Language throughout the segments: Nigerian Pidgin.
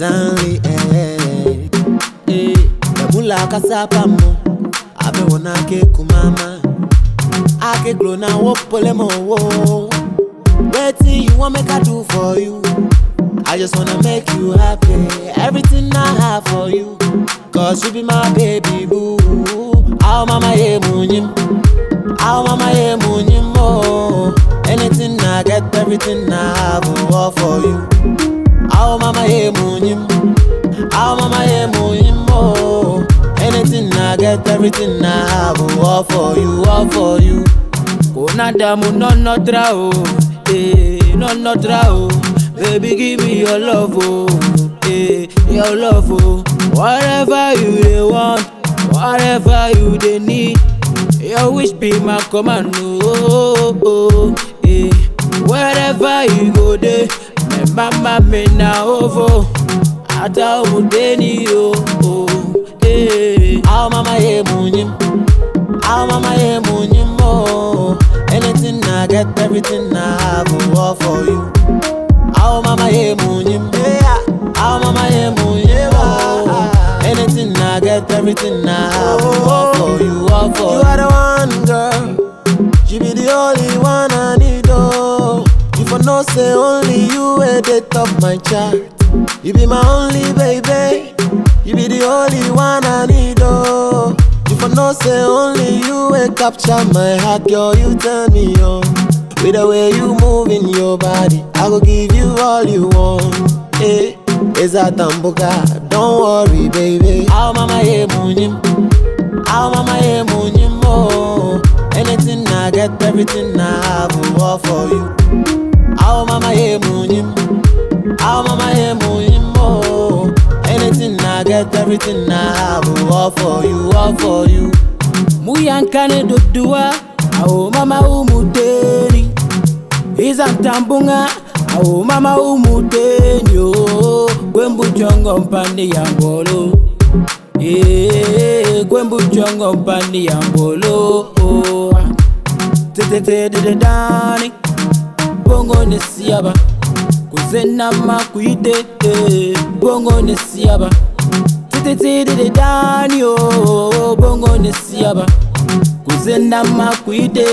Stanley, eh. Eh, Yamula kasapa mo, abe wana ke kumama. Ake glow na wo pole mo wo. Wetin you want make I do for you? I just wanna make you happy. Everything I have for you. Cause you be my baby boo. Aw mama ye munyim. Aw mama ye munyim oh. Anything I get, everything I have will all for you. Aw mama ye munyim. Aw mama ye munyim oh. Anything I get, everything I have will all for you, all for you. Kona damu no no dra o, eh, no no dra o. Baby give me your love oh, eh, your love oh. Whatever you dey want, whatever you dey need, your wish be my command oh, oh, eh. Wherever you go dey, my mama me na ovo, ata omudeni oh, oh, eh. Aw mama ye munyim. Aw mama ye munyim oh. Anything I get, everything I have will all for you. Aw mama ye munyim. Aw mama ye munyim oh. Anything I get, everything I have will all for you, all for you. You are the one girl. You be the only one I need oh. You for no say only you at the top my chart. You be my only baby. You be the only one I need oh. You for no say only you will capture my heart, girl. You turn me on with the way you move in your body. I go give you all you want. Eh, is that tambuka? Don't worry, baby. Aw mama ye munyim. Aw mama ye munyim oh. Anything I get, everything I have will all for you. Aw mama ye munyim. Aw mama ye munyim oh. Anything I get, everything I have will all for you, all for you. muyankane dodua awo mama umuteni iza ntambunga awo mama umuteni o gwembujongo mpandi ya mbolo Eh, gwembujongo mpandi ya mbolo tetetedededani bongo nesiaba kuzenama kuite eh, bongo nesiaba tetetedede dani o bongo nesiaba kuzenama kuite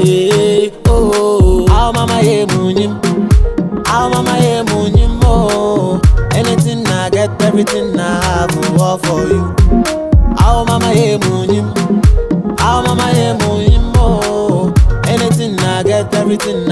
oh. Aw mama ye munyim. Aw mama ye munyim oh. Anything I get, everything I have will all for you. Aw mama ye munyim. Aw mama ye munyim oh. Anything I get, everything